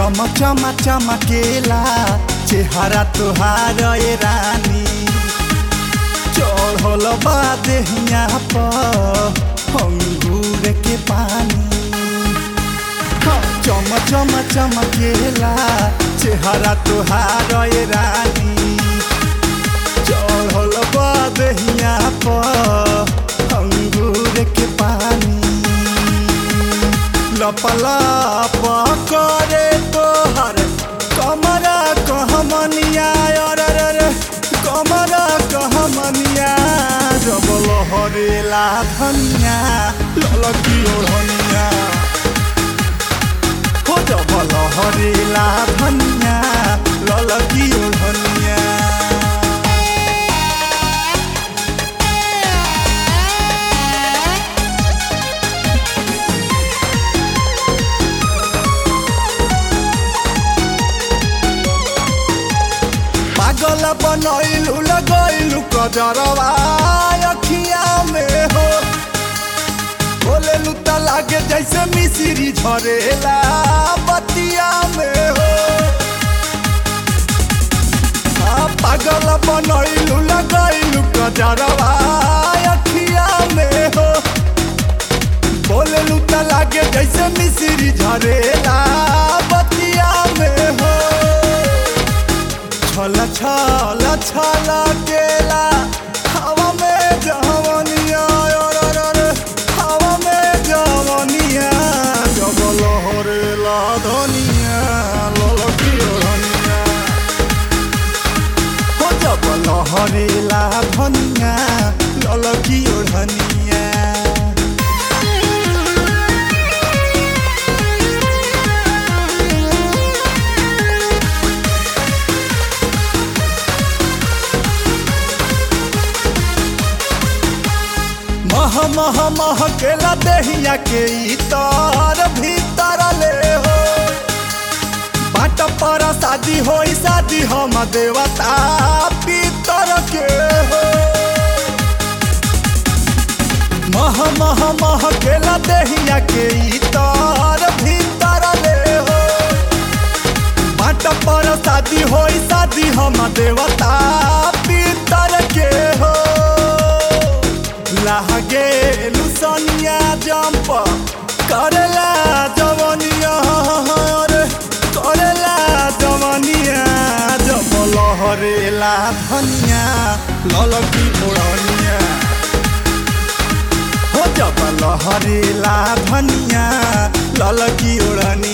चम चमा चमकेला चेहरा तोहार ए रानी चढ़ल बा देहिया पर अंगूर के पानी हाँ, चम चम चमकेला चेहरा तोहार ए रानी चढ़ल बा देहिया पर अंगूर के पानी लपलप करे तोहर कमरा कहमनिया अरे रे रे कमरा कहमनिया जबल हरेला धनिया ललकी ओढ़निया हो जबल हरेला धनिया ललकी ओढ़निया पागल बनैलू लगैलू कजरवा अखिया में हो बोलेलू त लागे जैसे मिश्री झरेला बतिया में हो हाँ, पागल बनैलू लगैलू कजरवा अखिया में हो बोलेलू त लागे जैसे मिश्री झरेला बतिया में हो छल छल छल केला हवा में जवनिया अरे रे रे, हवा में जवनिया जबल हरेला धनिया ललकी ओढ़निया हो जबल हरेला धनिया ललकी ओढ़निया मह मह मह केला देहिया के इतर भीतर ले हो बाट पर शादी होई शादी हम देवता पितर के हो मह मह मह केला देहिया के इतर भीतर ले हो बाट पर शादी होई शादी हम देवता पितर के हो लागे लुसनिया जंप करेला जवनिया रे करेला जवनिया जब लहरेला धनिया ललकी ओढ़निया हो जब लहरेला धनिया ललकी ओढ़निया